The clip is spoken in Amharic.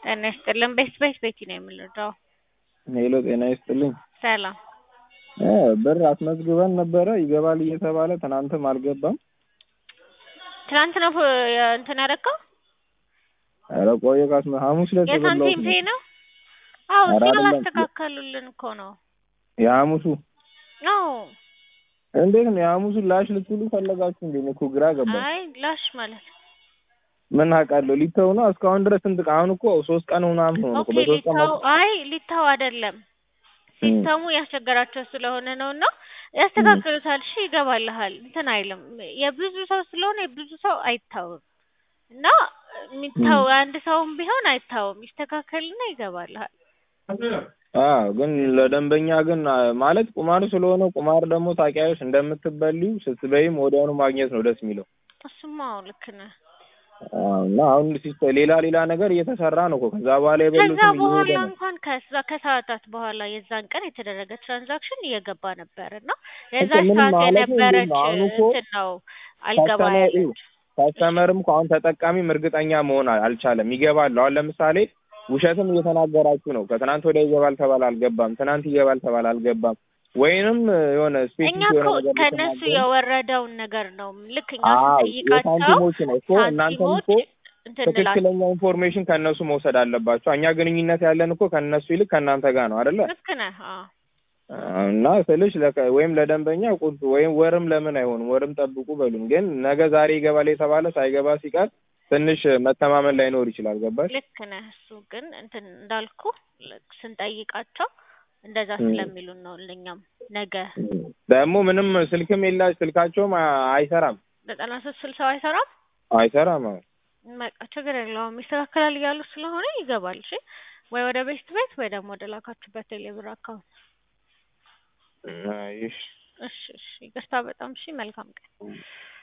ጤና ይስጥልን። ቤት ቤት ቤቲ ነው የምንረዳው። ሄሎ ጤና ይስጥልኝ። ሰላም እ ብር አስመዝግበን ነበረ ይገባል እየተባለ ትናንትም አልገባም። ትናንት ነው ፍ- እንትን ያደረገው ኧረ ቆየ ካስመ ሐሙስ ዕለት የሳንቲም የበላሁት ፔ ነው። ነው። አዎ ኧረ እሱን አይደለም። አላስተካከሉልን እኮ ነው። የሐሙሱ አዎ እንዴት ነው የሐሙሱን ላሽ ልትሉ ፈለጋችሁ እንዴ? እኔ እኮ ግራ ገባኝ። አይ ላሽ ማለት ምን አውቃለሁ ሊተው ነው እስካሁን ድረስ ስንት ቀን? አሁን እኮ ሶስት ቀን ምናምን ሆነ እኮ ኦኬ በሶስት ቀን ሊታው አይ ሊታው አይደለም ሲስተሙ ያስቸገራቸው ስለሆነ ነው እና ያስተካክሉታል። እሺ ይገባልሃል። እንትን አይልም የብዙ ሰው ስለሆነ የብዙ ሰው አይታወም እና የሚታው አንድ ሰውም ቢሆን አይታወም። ይስተካከልና ይገባልሃል። አዎ ግን ለደንበኛ ግን አ፣ ማለት ቁማር ስለሆነ ቁማር ደግሞ ታውቂያለሽ እንደምትበሊው ስትበይም ወዲያውኑ ማግኘት ነው ደስ የሚለው። እሱማ አዎ ልክ ነህ። አዎ እና አሁን ሲስተም ሌላ ሌላ ነገር እየተሰራ ነው እኮ ከዛ በኋላ ከዛ የበሉትም በኋላ እየሄደ ነው። እንኳን ከዛ ከሰዓታት በኋላ የዛን ቀን የተደረገ ትራንዛክሽን እየገባ ነበር እና እኮ የዛች ምንም ሰዓት ማለት እንዴት የነበረች ነው አሁን እኮ እንትን ነው አልገባ ካስተመር ያለች። ካስተመርም እኮ አሁን ተጠቃሚም እርግጠኛ መሆን አል- አልቻለም። ይገባል። አሁን ለምሳሌ ውሸትም እየተናገራችሁ ነው። ከትናንት ወዲያ ይገባል ተባለ አልገባም፣ ትናንት ይገባል ተባለ አልገባም። ወይንም የሆነ እኛ ስፔሲፊክ እኮ የሆነ ነገር ከእነሱ ልትናገሩ የወረደውን ነገር ነው ልክ እኛ አዎ ስንጠይቃቸው የሳንቲሞች ነው እኮ እናንተም ሳንቲሞች እኮ እንትን እንላለን። ትክክለኛ ኢንፎርሜሽን ከእነሱ መውሰድ አለባቸው። እኛ ግንኙነት ያለን እኮ ከእነሱ ይልቅ ከእናንተ ጋር ነው አይደለ? ልክ ነህ። አዎ እና ስልሽ ለከ- ወይም ለደንበኛ ቁጡ ወይም ወርም ለምን አይሆንም ወርም ጠብቁ በሉን። ግን ነገ ዛሬ ይገባል የተባለ ሳይገባ ሲቀር ትንሽ መተማመን ላይኖር ይችላል። ገባሽ? ልክ ነህ። እሱ ግን እንትን እንዳልኩ ልክ ስንጠይቃቸው እንደዛ ም። ስለሚሉን ነው። ለኛም ነገ ደግሞ ምንም ስልክም የላች ስልካቸውም አ- አይሰራም ዘጠና ሶስት ስልሳው አይሰራም። አይሰራም። አዎ። በቃ ችግር የለውም ይስተካከላል እያሉ ስለሆነ ይገባል። እሺ ወይ ወደ ቤት ቤት ወይ ደግሞ ወደ ላካችሁበት ቴሌብር አካውንት። እሺ እሺ እሺ ይቅርታ በጣም እሺ። መልካም ቀን